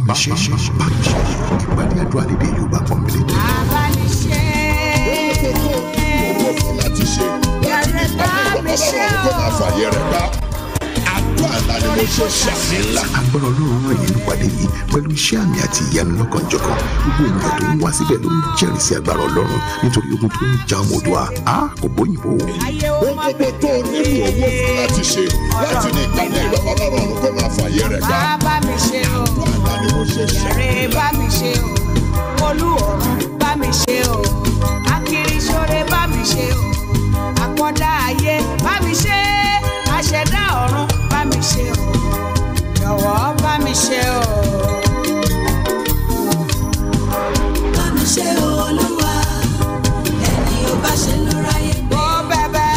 mi ṣe bá mi ṣe ìpàdé àdúrà lédè Yorùbá pọ́nbélé. abániṣe. owó fún láti ṣe láti ní ìpàdé ìwọ̀n ọlọ́run tó máa fàyè rẹ̀ gbá. àdúrà ńlá ni mo ṣe ṣàmì ńlá. agbára ọlọ́run ràn yín nípàdé yìí pẹ̀lú iṣẹ́ àmì àti ìyanu lọ́kànjọ̀kan gbogbo ènìyàn tó ń wá síbẹ̀ ló ń jẹ́rìí sí agbára ọlọ́run nítorí ogun tó ń ja ọmọ Oòduà á kò bóyìnbó. ayé ó ohun má gbogbo tó o nílò owó fún láti ṣe láti ní ìpàdé ìwọ̀n ọlọ́run tó máa fàyè rẹ̀ gbá. bá bá mi ṣe o. àdúrà ńlá ni mo ṣe ṣàmì Ṣàrè bá mi ṣe o. Olú ọ̀run bá mi ṣe o. Akiriṣore bá mi ṣe o. Àkọ́dá ayé bá mi ṣe. Aṣẹ̀dá ọ̀run bá mi ṣe o. Jọ̀wọ́ bá mi ṣe o. bá mi ṣe olúwa ẹni ó bá ṣe ló ráyè gbé. Ó bẹ̀bẹ̀.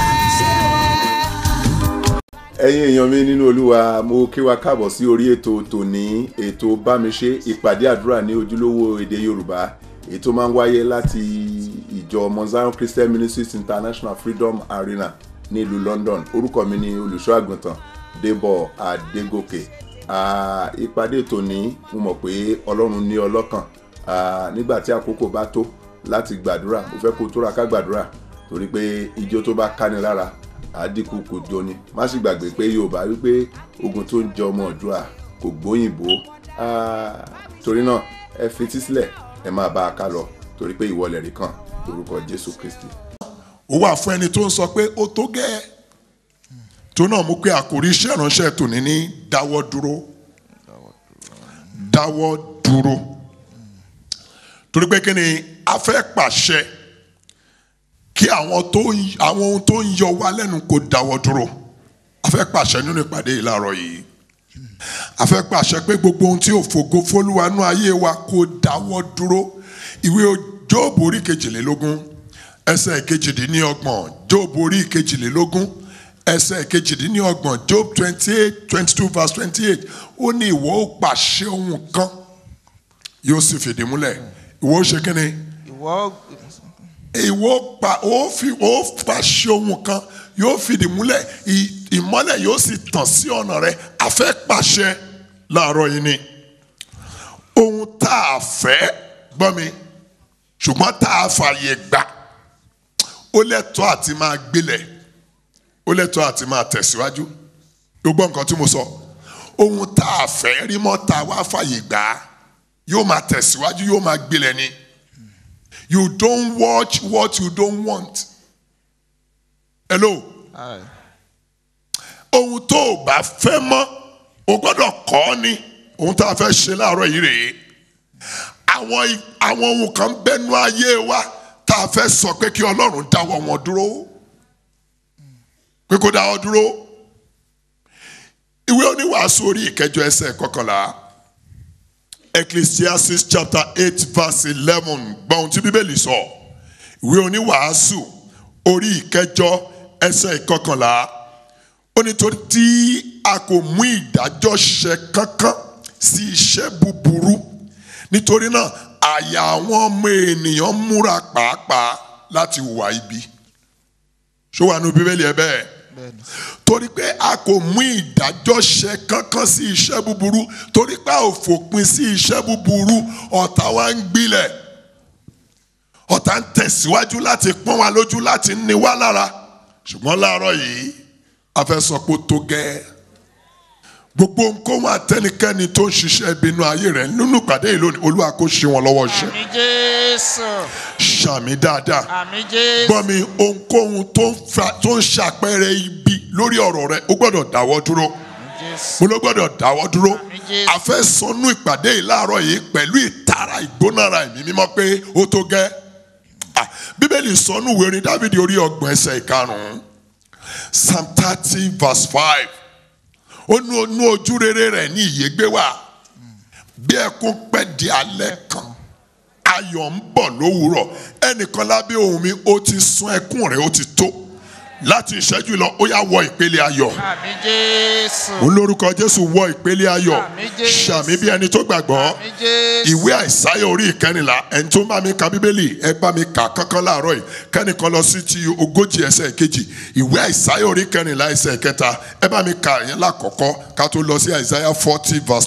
ẹ̀yin èèyàn mi nínú olúwa mo kí wa káàbọ̀ sí orí ètò tòní ètò bámiṣe ìpàdé àdúrà ní ojúlówó èdè yorùbá èyí tó máa ń wáyé láti ìjọ Mount Zion Christian Ministries International Freedom Arena ní ìlú London orúkọ mi ni olùṣọ́ àgùntàn Débọ̀ Adégòkè Ah, ìpàdé tòní mo mọ̀ pé ọlọ́run ní ọlọ́kàn Ah, nígbà tí àkókò bá tó láti gbàdúrà mo fẹ́ kó tóra ká gbàdúrà torí pé ijó tó bá káni lára àdínkù kò jọni má sì gbàgbé pé yorùbá wípé ogun tó ń jẹ ọmọ ọdúnrà kò gbóyìnbó Ah, torí náà ẹ fetí sílẹ̀ ẹ máa bá a ká lọ torí pé ìwọlẹ̀ rí kan lórúkọ jésù kristi. ó wà fún ẹni tó ń sọ pé ó tó gẹ́ tó náà mú pé àkòrí iṣẹ́ ìránṣẹ́ tòní ní dáwọ́ dúró dáwọ́ dúró torí pé kí ni a fẹ́ pàṣẹ kí àwọn tó ń- àwọn ohun tó ń yọ wá lẹ́nu kó dáwọ́ dúró a fẹ́ pàṣẹ nínú ìpàdé yìí láàárọ̀ yìí a fẹ́ pàṣẹ pé gbogbo ohun tí ò fògo fólúwanú ayé wa kó dáwọ́ dúró ìwé Jóòbù orí kejìlélógún ẹsẹ̀ kejìdínlọ́gbọ̀n Jóòbù orí kejìlélógún ẹsẹ̀ kejìdínlọ́gbọ̀n Job twenty eight twenty two verse twenty eight ó ní ìwọ ó pàṣẹ ohun kan yóò sì fìdí múlẹ̀ ìwọ ó ṣe kí ni ìwọ ìwọ pa ó fi ó pàṣẹ ohun kan yóò fìdí múlẹ̀ ì- ìmọ́lẹ̀ yóò sì tàn sí ọ̀nà rẹ̀ a fẹ́ pàṣẹ láàárọ̀ yìí ni ohun tá a fẹ́ gbọ́ mi ṣùgbọ́n tá a fààyè gbà ó lẹ́tọ̀ọ́ àti máa gbélẹ̀ ó lẹ́tọ̀ọ́ àti máa tẹ̀síwájú ló gbọ́ nǹkan tí mo sọ ohun tá a fẹ́ rí mọ́ tá a wá fààyè gbà yóò máa tẹ̀síwájú yóò máa gbélẹ̀ ni. You don't watch what you don't want. Hello. Ohun tó o bá fẹ́ mọ́, o gbọ́dọ̀ kọ́ ọ́ ni. Ohun tá a fẹ́ ṣe láàárọ̀ yìí rèé. Àwọn i- àwọn ohun kan bẹ́nu ayé wa tá a fẹ́ sọ pé kí Ọlọ́run dáwọ́ wọn dúró. Pé kó dáwọ́ dúró. Ìwé oníwàásù orí ìkẹjọ ẹsẹ̀ kọkànlá. Ecclesiastes chapter eight verse eleven gbọ́n tí bíbélì sọ ìwé oníwàásù orí ìkẹjọ ẹsẹ̀ ìkọkànlá ó nítorí tí a kò mú ìdájọ́ ṣẹ kankan sí iṣẹ́ búburú nítorí náà àyà àwọn ọmọ ènìyàn múra pàápàá láti hùwà ibi ṣó wà nínú bíbélì ẹ bẹ́ẹ̀ bẹ́ẹ̀ni torí pé a kò mú ìdájọ́ ṣe kankan sí iṣẹ́ búburú torí pé a ò fòpin sí iṣẹ́ búburú ọ̀tá wa ń gbilẹ̀ ọ̀tá ń tẹ̀síwájú láti pọ́n wa lójú láti ní wa lára ṣùgbọ́n láàárọ̀ yìí a fẹ́ sọ pé ó tó gẹ́ gbogbo nǹkan àtẹnikẹ́ni tó ń ṣiṣẹ́ ìbínú ayé rẹ̀ nínú ìpàdé yìí lónìí olúwa kó ṣe wọn lọ́wọ́ ṣe àmì jésù ṣàmì dáadáa àmì jésù gbọ́ mi ohunkóhun tó ń fa- tó ń ṣàpẹẹrẹ ibi lórí ọ̀rọ̀ rẹ ó gbọ́dọ̀ dáwọ́ dúró àmì jésù mo ló gbọ́dọ̀ dáwọ́ dúró Àmín Jésù. a fẹ́ sọnù ìpàdé yìí láàárọ̀ yìí pẹ̀lú ìtara ìgbónára ẹ̀mí mímọ́ pé ó tó gẹ́ Ah, bíbélì sọnù ìwé orin dávidi orí ọgbọ̀n ẹsẹ̀ ìkarùn-ún psalm thirty verse five ó nu onú ojú rere rẹ̀ ní ìyégbé wà bí ẹkún pẹ́ di alẹ́ kan ayọ̀ ń bọ̀ lówùúrọ̀ ẹnìkan lábẹ́ ohùn mi ó ti sun ẹkún rẹ̀ ó ti tó láti ìṣẹ́jú lọ ó yá wọ ìpele ayọ̀ àmì jésù òun lórúkọ jésù wọ ìpele ayọ̀ Àmín Jésù. ṣàmì bí ẹni tó gbàgbọ́ àmì jésù ìwé àìsáyà orí ìkẹrìnlá ẹni tó ń bá mi ka bíbélì ẹ bá mi kà kankan láàárọ̀ yìí kẹ́nìkan lọ sí ti ogójì ẹsẹ̀ kejì ìwé àìsáyà orí ìkẹrìnlá ẹsẹ̀ kẹta ẹ bá mi kà yẹn lákọ̀ọ́kọ́ ká tó lọ sí àìsáyà forty verse two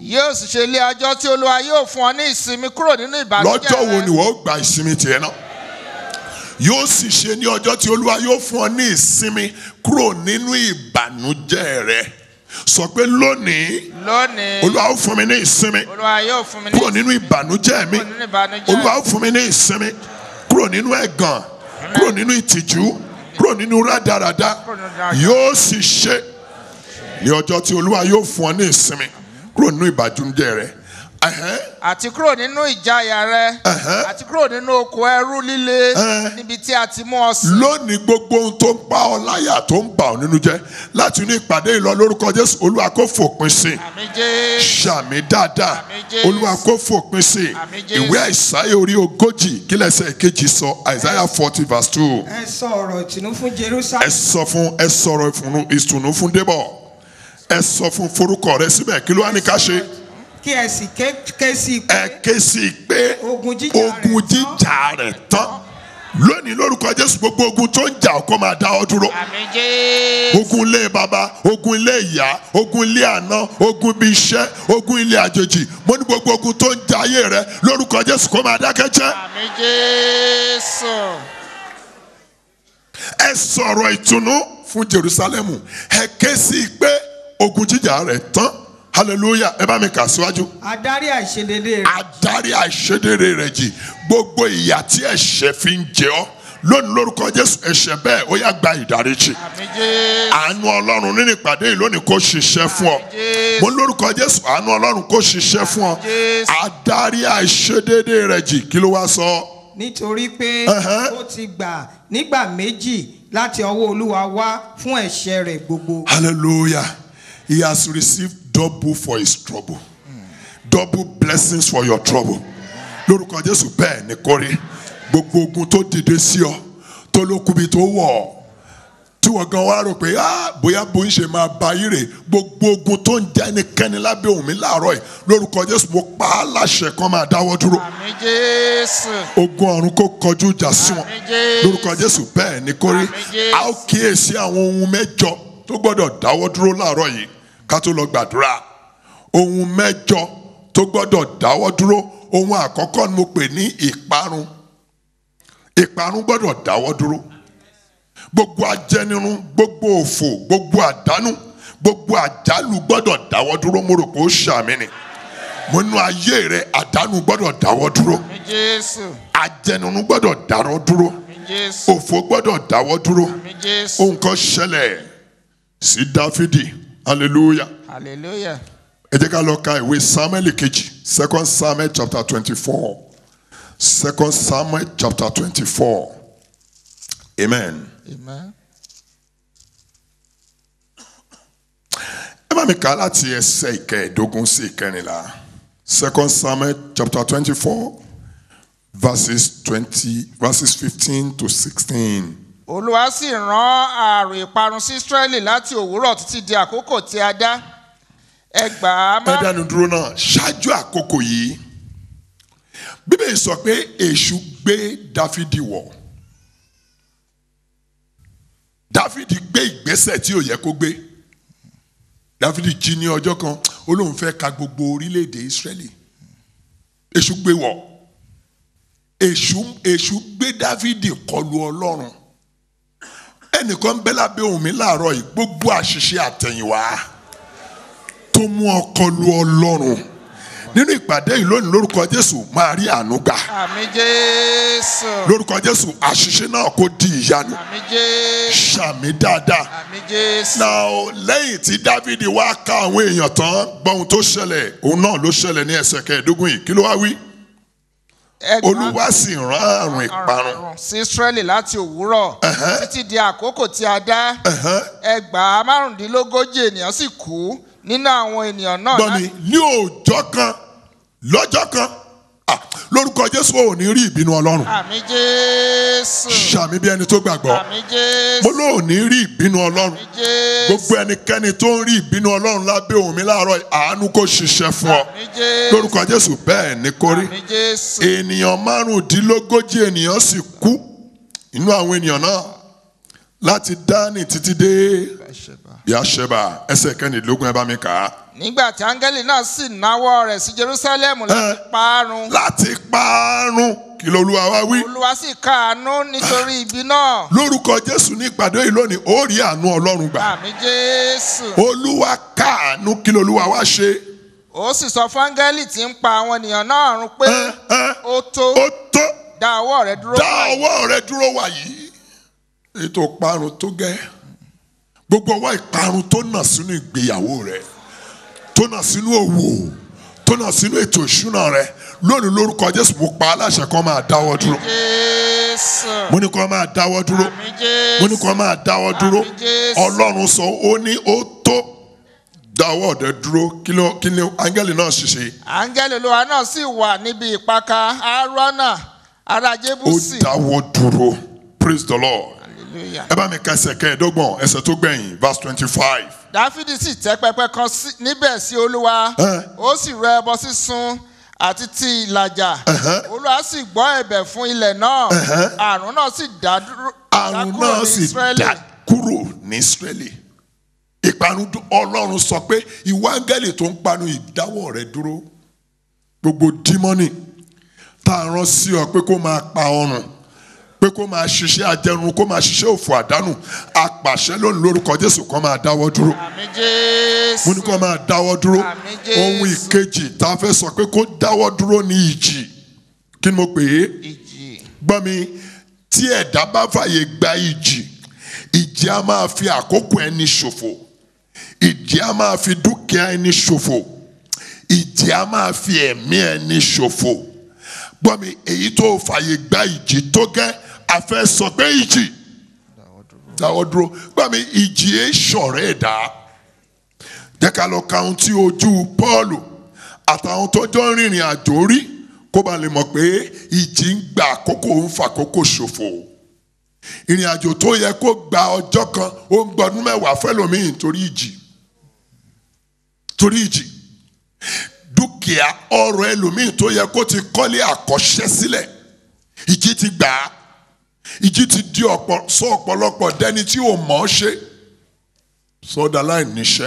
yóò sì ṣe ilé ọjọ́ tí olúwa yóò fún ọ ní ìsinmi kúrò nínú ìbànújẹ́ lọ́jọ́ wo rẹ. ni wọ́n gba ìsinmi tiẹ̀ náà yóò sì ṣe ní ọjọ́ tí olúwa yóò fún ọ ní ìsinmi kúrò nínú ìbànújẹ́ rẹ sọ pé lónìí lónìí olúwa ó fún mi ní ìsinmi olúwa yóò fún mi ní kúrò nínú ìbànújẹ́ mi kúrò nínú ìbànújẹ́ olúwa ó fún mi ní ìsinmi kúrò nínú ẹ̀gàn kúrò nínú ìtìjú kúrò nínú rádaràda yóò sì ṣe ní ọjọ́ tí olúwa yóò fún ọ ní ìsinmi kúrò nínú ìbànújẹ́ rẹ Ẹ̀hẹ́n. àti kúrò nínú ìjayà rẹ Ẹ̀hẹ́. àti kúrò nínú oko ẹrú líle Ẹ̀hẹ́. níbi tí a ti mú ọ sí. lónìí gbogbo ohun tó ń pa ọ láyà tó ń bà ọ nínú jẹ́ láti inú ìpàdé ìlọ lórúkọ jésù olúwa kó fòpin sí i àmì jésù sàmì dáadáa Àmín Jésù. olúwa kó fòpin sí i Àmín Jésù. ìwé àìsáyà orí ogójì kílẹ̀sẹ̀ kejì sọ àìsáyà forty verse two ẹ sọ ọ̀rọ̀ ìtùnú fún ẹ jerusalem sọ fún ẹ sọ̀rọ̀ ìfùnú ìtùnú fún débọ̀ ẹ sọ fún forúkọ rẹ síbẹ̀ kí ló wá ní ká ṣe kí ẹ sì ké ké sí i pé ẹ ké sí i pé Ogun jíjà rẹ̀ ogun jíjà rẹ̀ tán lónìí lórúkọ jésù gbogbo ogun tó ń jà ọ́ kó máa dá ọ dúró àmì jésù ogun ilé baba ogun ilé ìyá ogun ilé àná ogun ibi iṣẹ́ ogun ilé àjèjì mo ní gbogbo ogun tó ń ja ayé rẹ lórúkọ jésù kó máa dákẹ́ jẹ́ àmì jésù ẹ sọ̀rọ̀ ìtùnú fún jerusalemu ẹ ké sí i pé ogun jíjà rẹ̀ tán hallelujah ẹ bá mi kà síwájú adarí àìṣedédé rẹ adarí àìṣedéédé rẹ̀ jì gbogbo ìyà tí ẹ̀ṣẹ̀ fi ń jẹ ọ́ lónìí lórúkọ jésù ẹ̀ṣẹ̀ bẹ́ẹ̀ ó yá gba ìdáríjì àmì jésù àánú ọlọ́run nínú ìpàdé yìí lónìí kó ṣiṣẹ́ fún ọ Jésù. mo lórúkọ jésù àánú ọlọ́run kó ṣiṣẹ́ fún ọ Jésù. adarí àìṣedéédé rẹ̀ jì kí ló wá sọ nítorí pé Ẹ̀hẹ́. ó ti gbà nígbà méjì láti ọwọ́ olúwa wá fún ẹ̀ṣẹ̀ rẹ̀ gbogbo hallelujah he has received double for his trouble double blessings for your trouble lórúkọ jésù bẹ́ẹ̀ ni kò rí gbogbo ogun tó dìde sí ọ tó lókùbi tó wọ̀ ọ́ tí wọ́n gan wá rò pé ah bóyá bó ń ṣe máa ba yí rè gbogbo ogun tó ń jẹ́ ẹnikẹ́ni lábẹ́ òun mi láàárọ̀ yìí lórúkọ jésù mo pa á láṣẹ kan máa dáwọ́ dúró àmì jésù ogun ọ̀run kó kọjú ìjà sí wọn Àmín Jésù. lórúkọ jésù bẹ́ẹ̀ ni kò rí Àmín Jésù. a ó kíyèsí àwọn ohun mẹ́jọ tó gbọ́dọ̀ dáwọ́ dúró láàárọ̀ yìí ká tó lọ gbàdúrà ohun mẹ́jọ tó gbọ́dọ̀ dáwọ́ dúró ohun àkọ́kọ́ ni mo pè ní ìparun ìparun gbọ́dọ̀ dáwọ́ dúró gbogbo ajẹnirun gbogbo òfò gbogbo àdánù gbogbo àjálù gbọ́dọ̀ dáwọ́ dúró mo rò pé ó ṣàmì ni mo nú ayé rẹ àdánù gbọ́dọ̀ dáwọ́ dúró àmì jésù ajẹnirun gbọ́dọ̀ dáwọ́ dúró àmì jésù òfò gbọ́dọ̀ dáwọ́ dúró àmì jésù ohun kan ṣẹlẹ̀ sí dáfídì hallelujah hallelujah ẹ jẹ́ ká lọ ka ìwé samuel kejì second samuel chapter twenty-four second samuel chapter twenty-four amen. amen ẹ bá mi kà á láti ẹsẹ̀ ìkẹẹ̀ẹ́dógún sí ìkẹrìnlá second samuel chapter twenty-four verses twenty verses fifteen to sixteen. olúwa sì rán ààrùn ìparun sí israẹli láti òwúrọ̀ títí di àkókò tí a dá ẹgbàá ẹ má dánu dúró náà ṣáájú àkókò yìí bíbélì sọ pé èṣù gbé dáfídì wọ̀ dáfídì gbé ìgbésẹ̀ tí ò yẹ kó gbé dáfídì jí ní ọjọ́ kan ó lóun fẹ́ ka gbogbo orílẹ̀-èdè ìsírẹ́lì èṣù gbé wọ̀ èṣù èṣù gbé dáfídì kọlu ọlọ́run ẹnìkan ń bẹ lábẹ́ òun mi láàárọ̀ yìí gbogbo àṣìṣe àtẹ̀yìnwá tó mú ọkọ lu ọlọ́run nínú ìpàdé yìí lónìí lórúkọ jésù máa rí àánú gbà àmì jésù lórúkọ jésù àṣìṣe náà kò di ìyanu àmì jésù ṣàmì dáadáa àmì jésù náà lẹ́yìn tí dávidi wá ká àwọn èèyàn tán gbọ́hun tó ṣẹlẹ̀ òun náà ló ṣẹlẹ̀ ní ẹsẹ̀ kẹẹ̀ẹ́dógún yìí kí ló wá wí ẹgbàá olúwa sì rán àrùn ìparun àrùn sí israẹli láti òwúrọ̀ títí di àkókò tí a dá Ẹ̀hẹ́n. ẹgbàá márùndínlógójì ènìyàn sì kú nínú àwọn ènìyàn náà gbọ́ mi ní òòjọ́ kan lọ́jọ́ kan ah, lórúkọ jésù ò ní rí ìbínú ọlọ́run àmì jésù ṣàmì bí ẹni tó gbàgbọ́ àmì mo jésù lóò ní rí ìbínú ọlọ́run àmì jésù gbogbo ẹnikẹ́ni tó ń rí ìbínú ọlọ́run lábẹ́ òun mi láàárọ̀ yìí, àánú kò ṣiṣẹ́ fún ọ àmì jésù lórúkọ jésù bẹ́ẹ̀ ni kò rí àmì jésù ènìyàn márùndínlógójì ènìyàn sì kú inú àwọn ènìyàn náà láti dání títí dé bí àṣẹbà ẹsẹ̀ kẹ́nìdínlógún ẹ bá mi kà á nígbà tí áńgẹ́lì náà sì náwó rẹ̀ sí jerusalem láti parun láti parun kí lolúwa wá wí. olúwa sì káàánú nítorí ibi náà lórúkọ jésù ní ìpàdé yìí lónìí ó rí àánú ọlọ́run gbà. àmì jésù olúwa káàánú kí lolúwa wá ṣe. ó sì sọ fún áńgẹ́lì tí ń pa àwọn ènìyàn náà run pé Ẹ, ẹ, ó tó ó tó dá ọwọ́ rẹ̀ dúró dá báyìí. ọwọ́ rẹ dúró wà yìí. ètò ìparun tó gẹ́ gbogbo ọwọ́ ìparun tó nà sínú ìgbéyàwó rẹ tó nà sínú òwò tó nà sínú ètò ìṣúná rẹ lónìí lórúkọ jésù mo pa aláṣẹ kan máa dáwọ́ dúró jésù mo ní kó máa dáwọ́ dúró àmì jésù mo ní kó máa dáwọ́ dúró Àmín Jésù. ọlọ́run sọ ó ní ó tó dáwọ́ ọ̀dẹ dúró kí ló kí ni áńgẹ́lì náà ṣiṣẹ́ áńgẹ́lì olúwa náà sì wà níbi ìpaka aarona ará ó jébùsì dáwọ́ dúró praise the lord hallelujah. ẹ bá mi ka ẹsẹ̀ kẹẹ̀ẹ́dọ́gbọ̀n ẹsẹ̀ tó gbẹ̀yìn verse twenty five dáfídì sì tẹ́ pẹpẹ kan sí- níbẹ̀ sí olúwa Ẹ. ó sì rẹ ẹbọ sísun àti ti ìlàjà olúwa sì gbọ́ ẹ̀bẹ̀ fún ilẹ̀ náà àrùn náà sì dá dúró dá àrùn kúrò náà ní sì Ísírẹ́lì. dá kúrò ní israeli ìparun dún- ọlọ́run sọ pé ìwọ áńgẹ́lì tó ń panu ìdáwọ́ rẹ dúró gbogbo dímọ́nì tá a rán sí ọ pé kó máa pa ọrùn pé kó máa ṣiṣẹ́ ajẹrun kó máa ṣiṣẹ́ òfò àdánù apàṣẹ lónìí lórúkọ jésù kan máa dáwọ́ dúró àmì jésù mo ní kó máa dáwọ́ dúró Àmín Jésù. ohun ìkejì tá a fẹ́ sọ pé kó dáwọ́ dúró ní ìjì kí ni mo pè é ìjì gbọ́ mi tí ẹ̀dá bá fàyè gba ìjì ìjì á máa fi àkókò ẹni ṣòfò ìjì á máa fi dúkìá ẹni ṣòfò ìjì á máa fi ẹ̀mí ẹni ṣòfò gbọ́ mi èyí tó fàyè gba ìjì tó gẹ́ a fẹ́ sọ pé ìjì dáwọ́ dúró gbọ́ mi ìjì ẹ̀ ṣọ̀rẹ́ ẹ̀dá jẹ́ ká lọ ka ohun tí ojú Pọ́ọ̀lù àtàwọn tó jọ ń rìnrìn àjò rí kó ba lè mọ̀ pé ìjì ń gba àkókò ń fàkókò ṣòfò ìrìn àjò tó yẹ kó gba ọjọ́ kan ó ń gbọdún mẹ́wàá fẹ́lòmíì torí ìjì torí ìjì dúkìá ọrọ̀ ẹlòmíì tó yẹ kó ti kọ́lé àkọ́ṣẹ́ sílẹ̀ ìjì ti gbà á ìjì ti di ọ̀pọ̀ sọ ọ̀pọ̀lọpọ̀ dẹni tí ò mọ̀ ọ́ ṣe sọdá láì níṣẹ́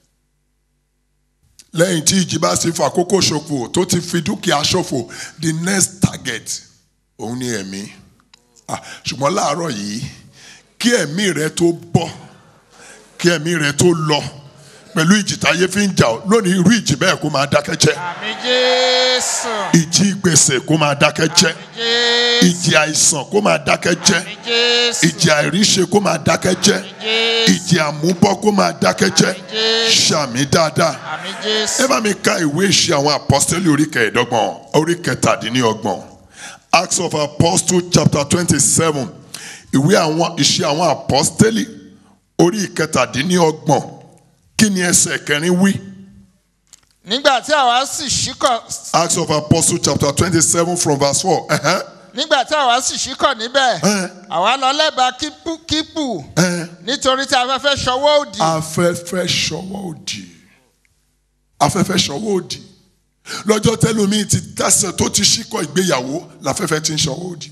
lẹ́yìn tí ìjì bá sì fàkókò ṣòfò tó ti fi dúkìá ṣòfò the next target òun ni ẹ̀mí Ah, ṣùgbọ́n láàárọ̀ yìí kí ẹ̀mí rẹ tó bọ́ kí ẹ̀mí rẹ tó lọ pẹ̀lú ìjì táyé fi ń jà ọ́ lónìí irú ìjì bẹ́ẹ̀ kó máa dákẹ́ jẹ́ àmì jésù ìjì gbèsè kó máa dákẹ́ jẹ́ jésù ìjì àìsàn kó máa dákẹ́ jẹ́ àmì jésù ìjì àìríṣe kó máa dákẹ́ jẹ́ jésù ìjì àmúbọ́ kó máa dákẹ́ jẹ́ ṣàmì dáadáa àmì jésù ẹ bá mi ka ìwé ìṣe àwọn apọ́sítẹ́lì orí kẹẹ̀ẹ́dọ́gbọ̀n orí kẹtàdínlọ́gbọ̀n acts of apostles chapter twenty seven ìwé àwọn ìṣe àwọn apọ́sítẹ́lì orí kẹtàdínlọ́gbọ̀n kí ni ẹsẹ̀ kẹrin wí nígbà tí àwa sì ṣíkọ̀ acts of apostles chapter twenty seven from verse four ẹ̀hẹ́n, nígbà tí àwa sì ṣíkọ̀ níbẹ̀ Ẹ. àwa lọ lẹ́bàá kípù kípù ẹ̀hẹ́n. nítorí tí afẹ́fẹ́ ṣọwọ́ òdì afẹ́fẹ́ ṣọwọ́ òdì afẹ́fẹ́ ṣọwọ́ òdì lọ́jọ́ tẹ́lómi ti tẹ̀sẹ̀ tó ti ṣíkọ̀ ìgbéyàwó láfẹ́fẹ́ ti ń ṣọwọ́ òdì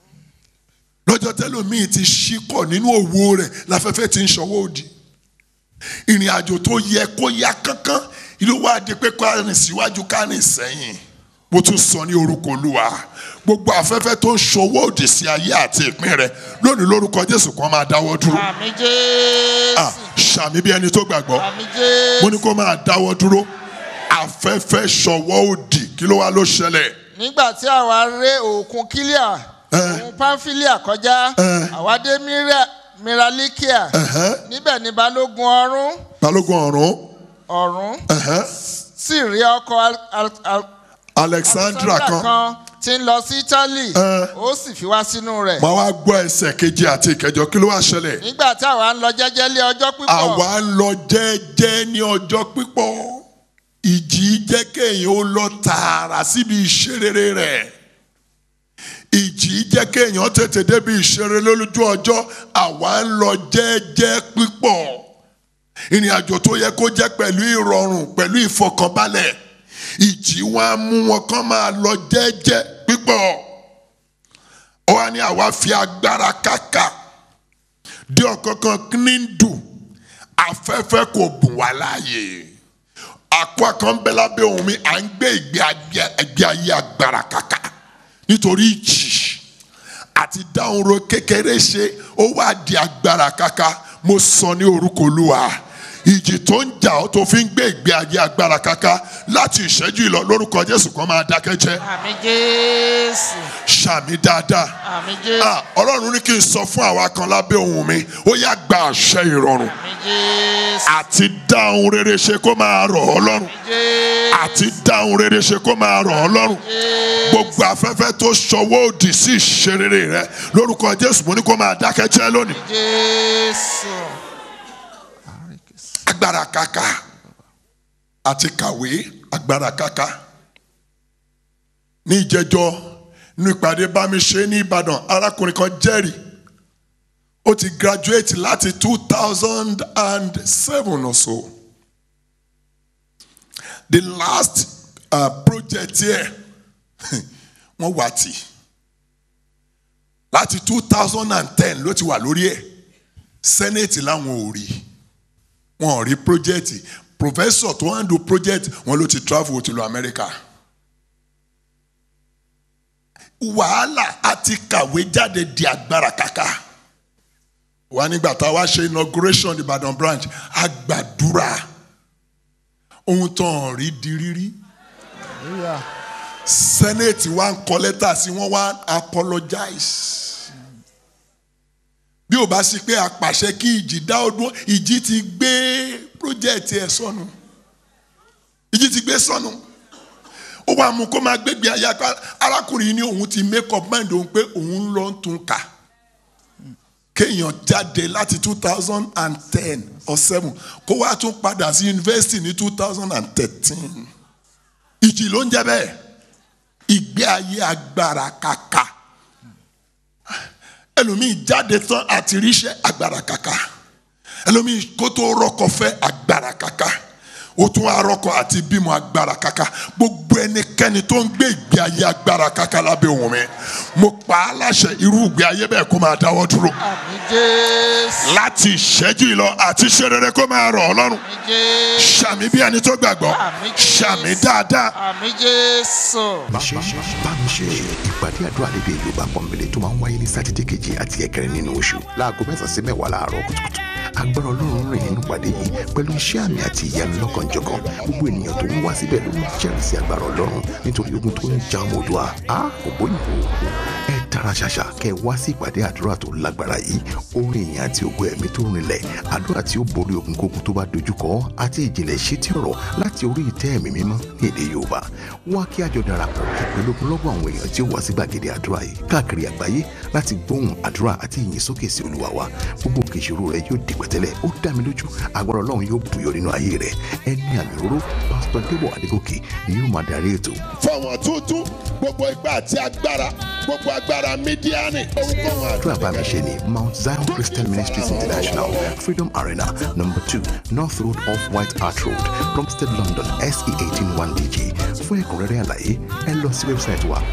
lọ́jọ́ tẹ́lómi ti ṣíkọ̀ nínú òwò rẹ̀ láfẹ́fẹ́ ti ń ṣọwọ́ òdì ìrìn àjò tó yẹ kó yá kánkán ìlú wa di pé ká rìn síwájú ká rìn sẹ́yìn mo tún sọ ní orúkọ olúwa gbogbo afẹ́fẹ́ tó ń ṣọwọ́ òdì sí ayé àti ìpín rẹ̀ lónìí lórúkọ jésù kan máa dáwọ́ dúró àmì jésù Ah, ṣàmì bí ẹni tó gbàgbọ́ àmì jésù mo ní kó máa dáwọ́ dúró afẹ́fẹ́ ṣọwọ́ òdì kí ló wá ló ṣẹlẹ̀ nígbà tí àwa ré òkun kílíà Ẹ. òun pamfilia kọjá Ẹ. àwa dé Mira- miralikia Ẹ̀hẹ́n. níbẹ̀ ni balógun ọ̀rún balógun ọ̀run ọ̀rún ẹ̀hẹ́n, sì rí ọkọ̀ al- al- al- alexandra kan tí ń lọ sí italy Ẹ. ó sì fi wá sínú rẹ̀ máa wá gbọ́ ẹsẹ̀ kejì àti ìkẹjọ kí ló wá ṣẹlẹ̀ nígbà tí àwa ń lọ jẹ́jẹ́ lé ọjọ́ pípọ̀ àwa ń lọ jẹ́jẹ́ ní ọjọ́ pípọ̀ ìjì jẹ́ kéèyàn ó lọ tààrà síbi ìṣerere rẹ̀ ìjì jẹ́ kéèyàn tètè débi ìṣeré lójú ọjọ́ àwa ń lọ jẹ́jẹ́ pípọ̀ ìrìn àjò tó yẹ kó jẹ́ pẹ̀lú ìrọ̀rùn pẹ̀lú ìfọkànbalẹ̀ ìjì wọn á mú wọn kán máa lọ jẹ́jẹ́ pípọ̀ ó wá ní àwa fi agbára kákà dé ọ̀kánkán ní ń dùn afẹ́fẹ́ kò bùn wá láàyè àkó kan bẹ lábẹ́ ohun mi à ń gbé ìgbé ayé- ìgbé ayé agbára kàkà nítorí ìjì àti dáhùn ro kékeré ṣe ó wá di agbára kàkà mo sọ ní orúkọ olúwa ìjì tó ń jà ọ́ tó fi ń gbé ìgbé ayé agbára kàkà láti ìṣẹ́jú ìlọ lórúkọ jésù kan máa dákẹ́ jẹ́ àmì jésù ṣàmì dáadáa àmì jésù Ah, ọlọ́run ní kí n sọ fún àwa kan lábẹ́ ohun mi ó yá gba àṣẹ ìrọ̀rùn àmì jésù àti dáhùn rere ṣe kó máa rọ̀ ọ́ lọ́rùn jésù àti dáhùn rere ṣe kó máa rọ̀ ọ́ lọ́rùn gbogbo afẹ́fẹ́ tó ṣọwọ́ òdì sí ìṣerere rẹ lórúkọ jésù mo ní kó máa dákẹ́ jẹ́ lónìí jésù agbára kàkà àti kàwé agbára kàkà ní ìjẹjọ nínú ìpàdé bá mi ṣe ní ìbàdàn arákùnrin kan jẹ́rìí ó ti graduate láti two thousand and seven or so the last uh, project here wọ́n wà tì láti two thousand and ten ló ti wà lórí ẹ̀ senate láwọn ò rí wọn ò rí project professor tó handle project wọn ló ti travel ó ti lọ America wàhálà àti kàwé jáde di agbára kàkà wà nígbà tá a wá ṣe inauguration Ìbàdàn branch a gbàdúrà ohun tó ń rí di rírí senate wa ń kọ lẹ́tà sí wọ́n wá apologize bí o bá sí pé apàṣẹ kí ìjì dá ọdún ìjì ti gbé project ẹ sọnù ìjì ti gbé sọnù ó wàá mú kó máa gbégbé ayé apá arákùnrin yìí ní òun ti make up mind òun pé òun lọ ń tún kà kéèyàn jáde láti two thousand and ten or seven kó wá tún padà sí university ní two thousand and thirteen ìjì ló ń jẹ bẹ́ẹ̀ ìgbé ayé agbára kàkà ẹlòmíì jáde tán àti ríṣẹ́ agbára kàkà ẹlòmíì kó tó rọ́kọ fẹ́ agbára kàkà ó tún arọ́kọ àti bímọ agbára kàkà gbogbo ẹnikẹ́ni tó ń gbé ìgbé ayé agbára kàkà lábẹ́ òun mi mo pa á láṣẹ irú ìgbé ayé bẹ́ẹ̀ kó máa dáwọ́ dúró àmì jésù láti ìṣẹ́jú ìlọ àti ṣe rere kó máa rọ̀ ọ́ lọ́rùn àmì jésù ṣàmì bí ẹni tó gbàgbọ́ Àmín Jésù. ṣàmì dáadáa àmì jésù ṣe bámi ṣe ìpàdé àdúrà lédè yorùbá pọ̀nbélé tó máa ń wáyé ní sátidé kejì àti ẹ̀kẹrin nínú oṣù láago mẹ́sàn-án sí mẹ́wàá láàárọ̀ kùtùkùtù agbára ọlọ́run rìn nínú ìpàdé yìí pẹ̀lú iṣẹ́ àmì àti ìyanu lọ́kànjọ̀kan gbogbo ènìyàn tó ń wá síbẹ̀ ló ń jẹ́rìí sí agbára ọlọ́run nítorí ogun tó ń ja ọmọ òdua a kò bóyìnbó ẹ tara ṣàṣà kẹ wá sí ìpàdé àdúrà tó lágbára yìí orin ìyìn àti ògo ẹ̀mí tó rinlẹ̀ àdúrà tí ó borí ogun kógun tó bá dojúkọ àti ìjìnlẹ̀ ìṣítí ọ̀rọ̀ láti orí ìtẹ́ ẹ̀mí mímọ́ ní èdè yorùbá wá kí àjọ darapọ̀ pẹ̀lú ogunlọ́gọ̀ àwọn èèyàn tí ó wá sí gbàgede àdúrà yìí káàkiri àgbáyé láti gbóhùn àdúrà àti ìyìn sókè sí olúwa wa gbogbo òkè ìṣòro rẹ yóò di pẹ̀tẹ́lẹ̀ ó dá mi lójú agbára ọlọ́run yóò bùyọ nínú ayé rẹ ẹni àmì òróró pásítọ̀ débọ̀ adégòkè ni yóò máa darí ètò fọwọ́n tuntun gbogbo ipá àti agbára gbogbo agbára mídíánì ohunkóhun àdúrà bá mi ṣe ní mount zion christian ministries international freedom arena number two north road off white hart road plumstead london se eighteen one dg fún ẹ̀kúnrẹ́rẹ́ àlàyé ẹ lọ sí wẹ́bsáìtì wa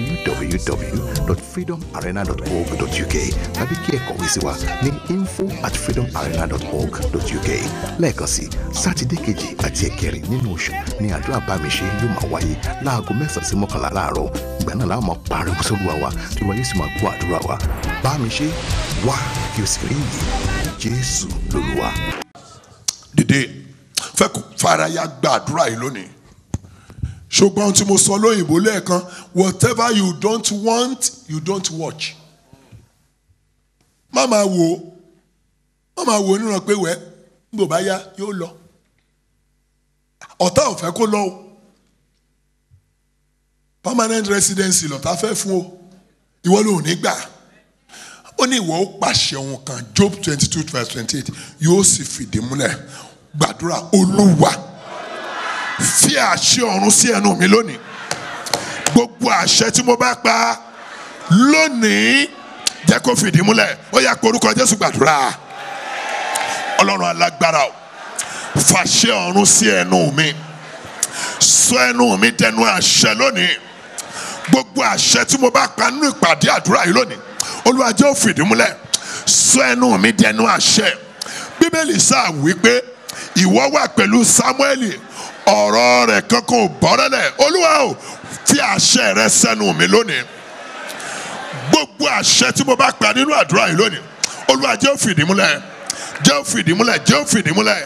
www.freedomarena.org.uk tàbí kí ẹ kọ̀wé sí wa ní info at freedomarena.org.uk lẹ́ẹ̀kan sí sátidé kejì àti ẹ̀kẹrin nínú oṣù ní àdúrà bá mi ṣe yóò máa wáyé láago mẹ́sàn-án sí mọ́kànlá láàárọ̀ ìgbà náà láwọn máa pariwo sólúwa wa tí wọ́n yóò sì máa gbọ́ àdúrà wa bá mi ṣe wá kí o sì rí iyì jésù lolúwa. dìde fẹ́ kó faraya gbàdúrà yìí lónìí ṣùgbọ́n ohun tí mo sọ lóyìnbó lẹ́ẹ̀kan whatever you don't want you don't watch má máa wò ó má máa wò ó níran pé wẹ́ nígbò bá yá yóò lọ ọ̀tá ò fẹ́ kó lọ o permanent residency lọ́tà fẹ́ fún o ìwọ ló ní gbà ó ní ìwọ ó pàṣẹ ohun kan job twenty two verse twenty eight yóò sì fìdí múlẹ̀ gbàdúrà olúwa fi àṣẹ ọ̀run sí ẹnu mi lónìí gbogbo àṣẹ tí mo bá pa lónìí jẹ́ kó fìdí múlẹ̀ ó yá korúkọ jésù gbàdúrà ọlọ́run alágbára o fàṣẹ ọ̀run sí ẹnu mi sọ ẹnu mi dẹnu àṣẹ lónìí gbogbo àṣẹ tí mo bá pa nínú ìpàdé àdúrà yìí lónìí olúwa jẹ́ ó fìdí múlẹ̀ sọ ẹnu mi dẹnu àṣẹ bíbélì sáà wí pé ìwọ wà pẹ̀lú sámúẹ́lì ọ̀rọ̀ rẹ̀ kankan ò bọ́rẹ́lẹ̀ olúwa o fi àṣẹ rẹ sẹ́nu mi lónìí gbogbo àṣẹ tí mo bá pa nínú àdúrà yìí lónìí olúwa jẹ́ ó fìdí múlẹ̀ jẹ́ ó fìdí múlẹ̀ jẹ́ ó fìdí múlẹ̀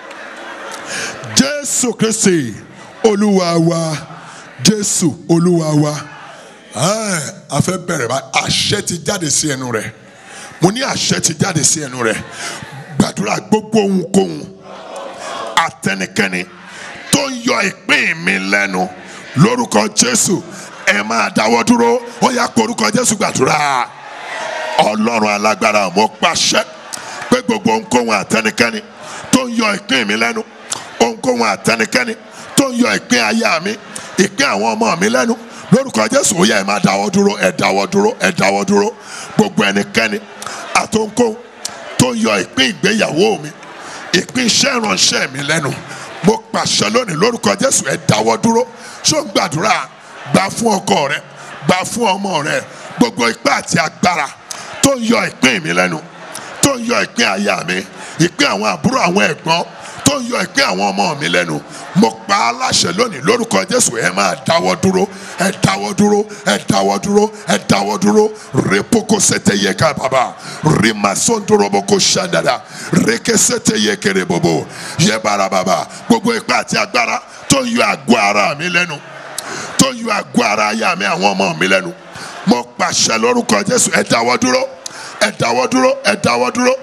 jésù kristi olúwa wa jésù olúwa wa Ẹ́ẹ̀, a fẹ́ bẹ̀rẹ̀ bá àṣẹ ti jáde sí ẹnu rẹ̀ mo ní àṣẹ ti jáde sí ẹnu rẹ̀ gbàdúrà gbogbo ohunkóhun àtẹnikẹ́ni tó ń yọ ìpín mi lẹ́nu lórúkọ jésù ẹ máa dáwọ́ dúró ó yá porúkọ jésù gbàdúrà ọlọ́run alágbára mo pàṣẹ pé gbogbo ohunkóhun àtẹnikẹ́ni tó ń yọ ìpín mi lẹ́nu ohunkóhun àtẹnikẹ́ni tó ń yọ ìpín aya mi ìpín àwọn ọmọ mi lẹ́nu lórúkọ jésù ó yá ẹ máa dáwọ́ dúró ẹ dáwọ́ dúró ẹ dáwọ́ dúró gbogbo ẹnikẹ́ni àtòǹkóhun tó ń yọ ìpín ìgbéyàwó mi ìpín iṣẹ́ ìránṣẹ́ mi lẹ́nu mo pàṣẹ lónìí lórúkọ jésù ẹ dáwọ́ dúró ṣó ń gbàdúrà gbà fún ọkọ rẹ gbà fún ọmọ rẹ gbogbo ipá àti agbára tó ń yọ ìpín mi lẹ́nu tó ń yọ ìpín aya mi ìpín àwọn àbúrò àwọn ẹ̀gbọ́n tó ń yọ ìpín àwọn ọmọ mi lẹ́nu mo pa á láṣẹ lónìí lórúkọ jésù ẹ máa dáwọ́ dúró ẹ dáwọ́ dúró ẹ dáwọ́ dúró ẹ dáwọ́ dúró repoko sete yẹ ká bàbá rimasondoroboko ṣandada reke sete yẹ kéré bobo yẹ bara bàbá gbogbo ipá àti agbára tó ń yọ àgọ́ ara mi lẹ́nu tó ń yọ àgọ́ ara aya mi àwọn ọmọ mi lẹ́nu mo pàṣẹ lórúkọ jésù ẹ dáwọ́ dúró ẹ dáwọ́ dúró ẹ dáwọ́ dúró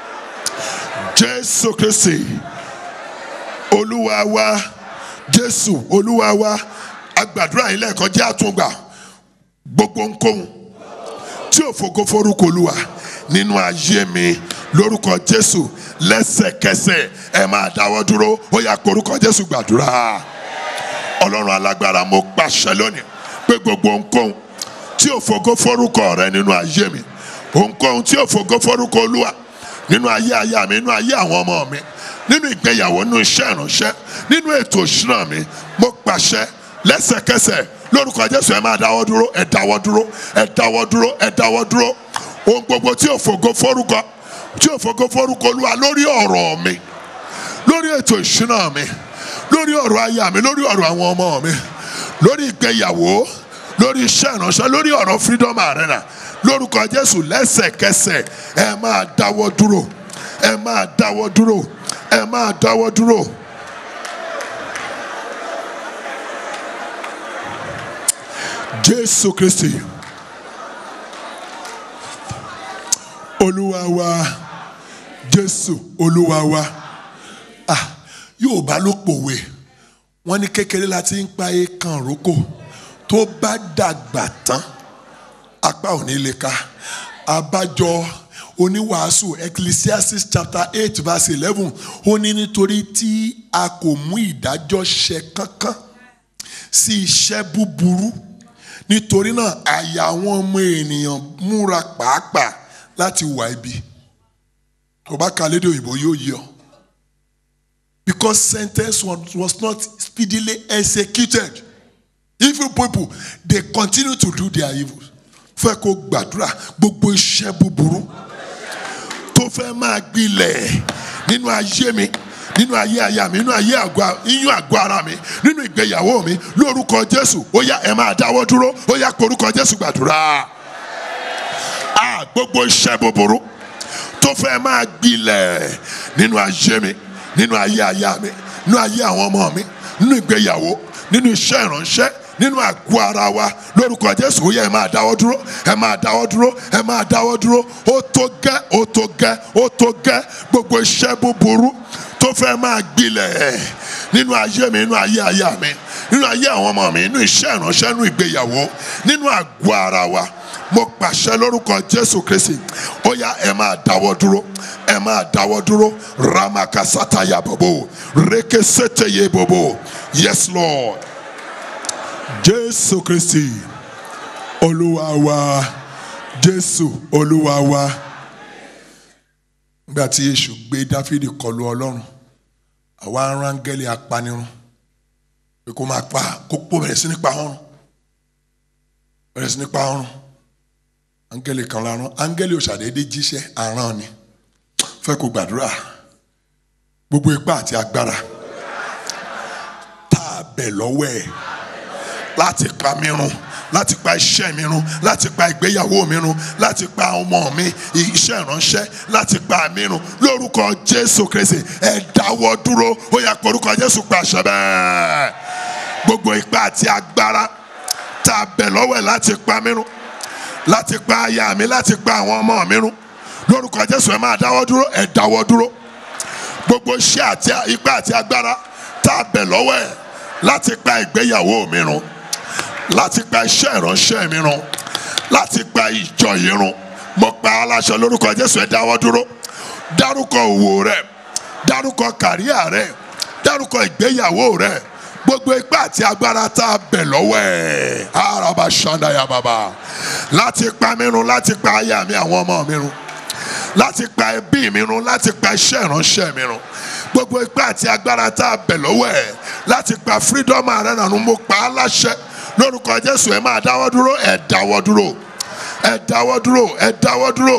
jésù kristi olúwa wa jésù olúwa wa agbàdúrà yìí lẹ́ẹ̀kan jẹ́ àtúngbà gbogbo nkóhun tí ò fògo forúkọ olúwa nínú ayé mi lórúkọ jésù lẹ́sẹ̀kẹsẹ̀ ẹ máa dáwọ́ dúró ó yá korúkọ jésù gbàdúrà ọlọ́run alágbára mo pàṣẹ lónìí pé gbogbo nkóhun tí ò fògo forúkọ rẹ nínú ayé mi ohunkóhun tí ò fògo forúkọ olúwa nínú ayé aya mi nínú ayé àwọn ọmọ mi nínú ìgbéyàwó nínú iṣẹ́ ìránṣẹ́ nínú ètò ìṣúná mi mo pàṣẹ lẹ́sẹ̀kẹsẹ̀ lórúkọ jésù ẹ máa dáwọ́ dúró ẹ dáwọ́ dúró ẹ dáwọ́ dúró ẹ dáwọ́ dúró ohun gbogbo tí ò fògo forúkọ tí ò fògo forúkọ olúwa lórí ọ̀rọ̀ mi lórí ètò ìṣúná mi lórí ọ̀rọ̀ aya mi lórí ọ̀rọ̀ àwọn ọmọ mi lórí ìgbéyàwó lórí iṣẹ́ ìránṣẹ́ lórí ọ̀rọ̀ freedom arena lórúkọ jésù lẹ́sẹ̀kẹsẹ̀ ẹ máa dáwọ́ dúró ẹ máa dáwọ́ dúró ẹ máa dáwọ́ dúró. jésù kristi olúwa wa jésù olúwa wa ah yorùbá ló pòwe wọn ní kékeré la ti ń pa eékan rókò tó bá dàgbà tán apá ò ní lè ka abájọ oníwàásù ecclesiastes chapter eight verse eleven ó ní nítorí tí a kò mú ìdájọ́ ṣe kankan sí iṣẹ́ búburú nítorí náà àyà àwọn ọmọ ènìyàn múra pàápàá láti wà ibi tó bá ka lédè òyìnbó yóò yí ọ because sentence was, was not speedily executed evil people they continue to do their evil fẹ́ kó gbàdúrà gbogbo iṣẹ́ búburú tó fẹ́ máa gbilẹ̀ nínú ayé mi nínú ayé aya mi nínú ayé àgọ́ iyún àgọ́ ara mi nínú ìgbéyàwó mi lórúkọ jésù ó yá ẹ máa dáwọ́ dúró ó yá korúkọ jésù gbàdúrà a gbogbo iṣẹ́ búburú tó fẹ́ máa gbilẹ̀ nínú ayé mi nínú ayé aya mi nínú ayé àwọn ọmọ mi nínú ìgbéyàwó nínú iṣẹ́ ìránṣẹ́ nínú àgọ́ ara wa lórúkọ jésù ó yẹ ẹ máa dáwọ́ dúró ẹ máa dáwọ́ dúró ẹ máa dáwọ́ dúró ó tó gẹ́ ó tó gẹ́ ó tó gẹ́ gbogbo iṣẹ́ búburú tó fẹ́ máa gbilẹ̀ nínú ayé mi nínú ayé aya mi nínú ayé àwọn ọmọ mi nínú iṣẹ́ ìránṣẹ́ nínú ìgbéyàwó nínú àgọ́ ara wa mo pàṣẹ lórúkọ jésù kristi ó yá ẹ máa dáwọ́ dúró ẹ máa dáwọ́ dúró ramakasataya bobo rekeseteye bobo yes lord jésù kristi olúwa wa jésù olúwa wa nígbà tí èṣù gbé dáfídì kọlu ọlọ́run àwa arángẹ́lì apanirun pé kó máa pa kó pò bẹ̀rẹ̀ sí ní pa ọrùn bẹ̀rẹ̀ sí ní pa ọrùn áńgẹ́lì kan lárán áńgẹ́lì òṣàdédé jíṣẹ́ àrán ni fẹ́ kó gbàdúrà gbogbo ipá àti agbára bẹ̀ lọ́wọ́ ẹ̀ láti pa mí run láti pa iṣẹ́ mi run láti pa ìgbéyàwó mi run láti pa ọmọ mi iṣẹ́ ìránṣẹ́ láti pa mí run lórúkọ jésù kristi ẹ dáwọ́ dúró ó yá pé orúkọ jésù pàṣẹ bẹ́ẹ̀ gbogbo ipá àti agbára tá a bẹ̀ lọ́wọ́ ẹ̀ láti pa mí run láti pa aya mi láti pa àwọn ọmọ mi run lórúkọ jésù ẹ máa dáwọ́ dúró ẹ dáwọ́ dúró gbogbo iṣẹ́ àti ipá àti agbára tá a bẹ̀ lọ́wọ́ ẹ̀ láti pa ìgbéyàwó mi run láti pa iṣẹ́ ìránṣẹ́ mi run láti pa ìjọ yìí run mo pa aláṣẹ lórúkọ jésù ẹ dáwọ́ dúró dárúkọ òwò rẹ dárúkọ kàríà rẹ dárúkọ ìgbéyàwó rẹ gbogbo ipá àti agbára tá a bẹ̀ lọ́wọ́ ẹ̀ araba ṣandaya baba láti pa mí run láti pa aya mi àwọn ọmọ mi run láti pa ẹbí mi run láti pa iṣẹ́ ìránṣẹ́ mi run gbogbo ipá àti agbára tá a bẹ̀ lọ́wọ́ ẹ̀ láti pa freedom arena run mo pa á láṣẹ lórúkọ jésù ẹ máa dáwọ́ dúró ẹ dáwọ́ dúró ẹ dáwọ́ dúró ẹ dáwọ́ dúró.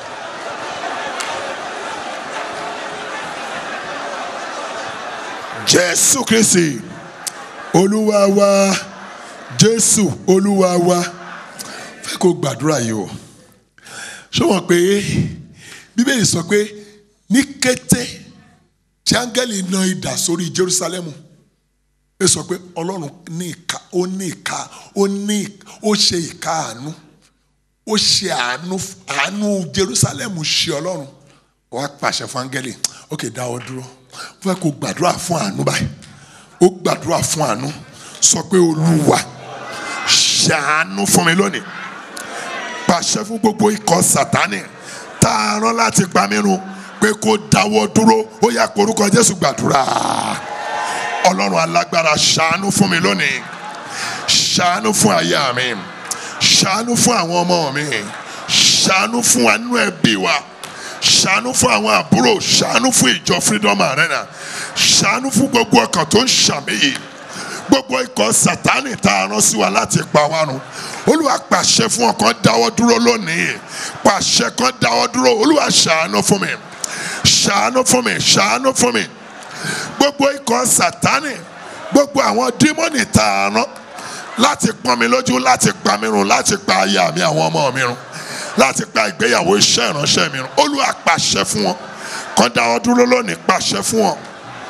jésù kristi olúwa wa jésù olúwa wa fẹ́ kó gbàdúrà yìí o ṣé wọ́n pé bíbélì sọ pé ní kété tí áńgẹ́lì na idà sórí jerusalemu ẹ sọ pé ọlọ́run ní ìka ó ní ìka ó ní ó ṣe ìka àánú ó ṣe àánú àánú jerusalemu ṣe ọlọ́run wọ́n á pàṣẹ fún áńgẹ́lì ok dáwọ́ dúró fẹ́ kó gbàdúrà fún àánú báyìí ó gbàdúrà fún àánú sọ pé olúwa ṣàánú fún mi lónìí pàṣẹ fún gbogbo ikọ̀ sátánì tá a rán láti pa mí run pé kó dáwọ́ dúró ó yá porúkọ jésù gbàdúrà ọlọ́run alágbára ṣàánú fún mi lónìí ṣàánú fún aya mi ṣàánú fún àwọn ọmọ mi ṣàánú fún àánú ẹbí wa ṣàánú fún àwọn àbúrò ṣàánú fún ìjọ freedom arena ṣàánú fún gbogbo ọkàn tó ń ṣàmìyí gbogbo ikọ̀ sátánì tá a rán sí wa láti pa wá run olúwa pàṣẹ fún ọkàn dáwọ́ dúró lónìí pàṣẹ kan dáwọ́ dúró olúwa ṣàánú fún mi ṣàánú fún mi ṣàánú fún mi gbogbo ikọ̀ sátánì gbogbo àwọn dímọ́nì tá a rán láti pọ́n mi lójú láti pa mi run láti pa aya mi àwọn ọmọ mi run láti pa ìgbéyàwó iṣẹ́ ìránṣẹ́ mi run olúwa pàṣẹ fún wọn kan dáwọ́ dúró lónìí pàṣẹ fún wọn.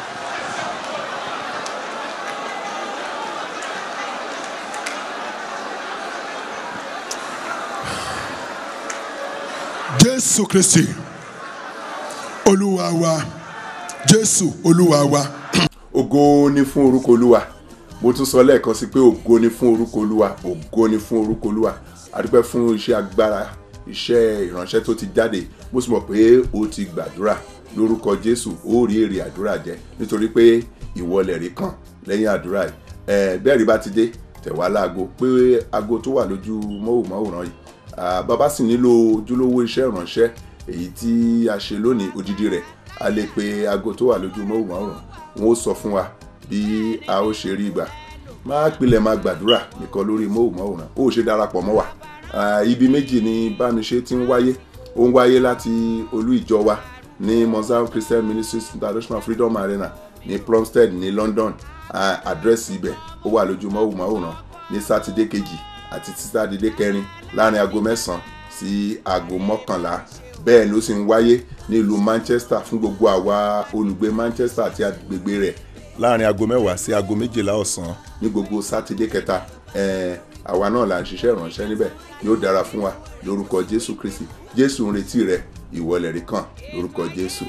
jésù kristi olúwa wa jésù olúwa wa. ògo ni fún orúkọ olúwa mo tún sọ lẹ́ẹ̀kan sí pé ògo ni fún orúkọ olúwa ògo ni fún orúkọ olúwa adúpẹ́ fún iṣẹ́ agbára iṣẹ́ ìránṣẹ́ tó ti jáde mo sì mọ̀ pé o ti gbàdúrà lórúkọ jésù ó rí èrè àdúrà jẹ nítorí pé ìwọlẹ̀ rí kàn lẹ́yìn àdúrà yìí ẹ bẹ́ẹ̀ rí bá ti dé tẹ̀wá láago pé aago tó wà lójú mọ́wòmáwòrán yìí Ah, bàbá sì nílò ojúlówó iṣẹ́ ìránṣẹ́ èyí tí a ṣe lónìí odidi rẹ̀ a lè pe aago tó wà lójú mọ́wòmáwòrán wọn ó sọ fún wa bí a ó ṣe rí ìgbà máa pilẹ̀ máa gbàdúrà nìkan lórí mọ́wòmáwòrán ó ṣe darapọ̀ mọ́ wa Ah, ibi méjì ni bámiṣe ti ń wáyé ó ń wáyé láti olú ìjọ wa ní mozambique christian ministries international freedom arena ní plumstead ní london Ah, àdírẹ́sì ibẹ̀ ó wà lójú mọ́wòmáwòrán ní sátidé kejì àti sátidé kẹrin láàrin aago mẹ́sàn-án sí aago mọ́kànlá bẹ́ẹ̀ ló sì ń wáyé nílùú manchester fún gbogbo àwa olùgbé manchester àti agbègbè rẹ̀ láàrin aago mẹ́wàá sí aago méjìlá ọ̀sán ní gbogbo sátidé kẹta ẹ̀ẹ́n àwa náà là ń ṣiṣẹ́ ìránṣẹ́ níbẹ̀ yóò dára fún wa lórúkọ jésù kristi jésù ń retí rẹ ìwọlẹ̀ rí kàn lórúkọ jésù.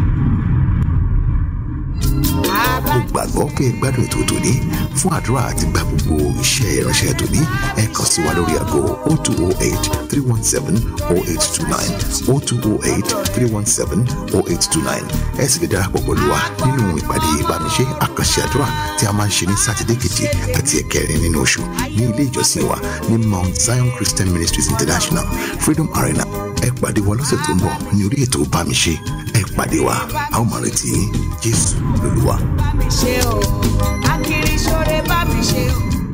mo gbàgbọ́ pé ẹ gbádùn ètò tòní fún àdúrà àti gba gbogbo iṣẹ́ ìránṣẹ́ tòní ẹ kàn sí wa lórí aago 0208 317 0829 0208 317 0829 ẹ sì lè darapọ̀ pẹ̀lú wa nínú ìpàdé ìbánisé àkànṣe àdúrà tí a máa ń ṣe ní sátidé keje àti ẹ̀kẹrin nínú oṣù ní ilé ìjọsìn wa ní mount zion christian ministries international freedom arena ẹ pàdé wa lọ́sẹ̀ tó ń bọ̀ ní orí ètò bámiṣe ẹ pàdé wa a ó máa retí yín jésù lolúwa. bá mi ṣe o akiri ṣoore bá mi ṣe o